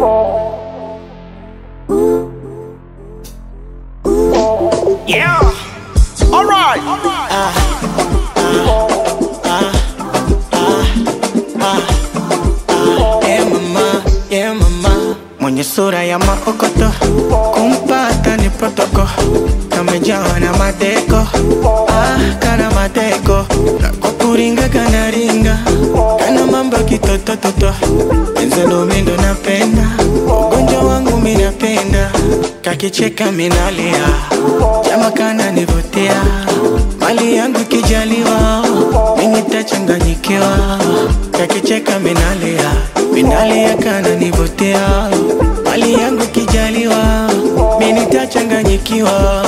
Yeah. All right. Yeah mama, yeah mama, mwenye sura ya maokoto, kumpata ni protoko, kamejawa na madeko, ah, kana madeko, kwa kuringa kana ringa, kana mambo kitotototo, enzelo mindo napenda, ugonjwa wangu minapenda, kakicheka minalia, jama kana nivutia, mali yangu kijaliwa, mimi tachanganyikiwa, kakicheka minalia, minalia kana nivutia, mali yangu kijaliwa, mimi tachanganyikiwa.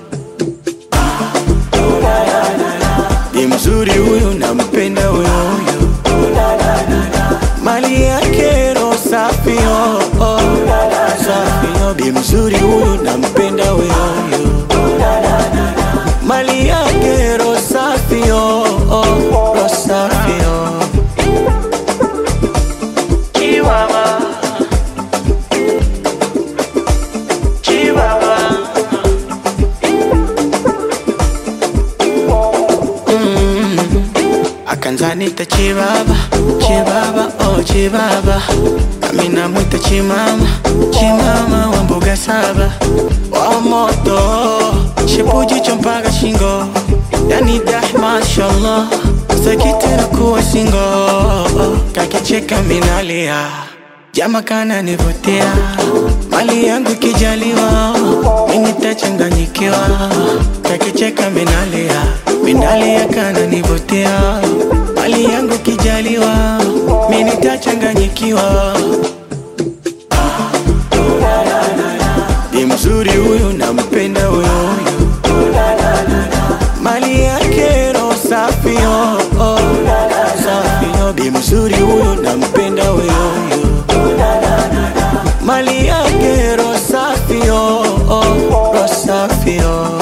Ni mzuri huyu, nampenda huyu huyu, mali yake roho safi oh, oh, safi oh. Bi mzuri huyu, nampenda huyu huyu, mali yake roho safi oh, oh, roho safi oh. Chihuahua. Chihuahua. akanzanita chibaba chibaba oh chibaba nami namwita chimama chimama wa mbuga saba wa moto shipujicho mpaka shingo yani dah mashallah sakitera kuwa singo kakicheka minalia jama kana nivutia mali yangu kijaliwa mimi tachanganyikiwa kakicheka minalia minalia kana nivutia mali yangu kijaliwa mimi tachanganyikiwa ni mzuri huyu nampenda huyu huyu mali yake roho safi oh, oh, safi oh. Bi mzuri huyu nampenda huyu huyu mali yake roho safi oh, oh, roho safi oh.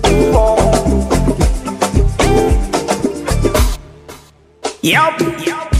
Yep.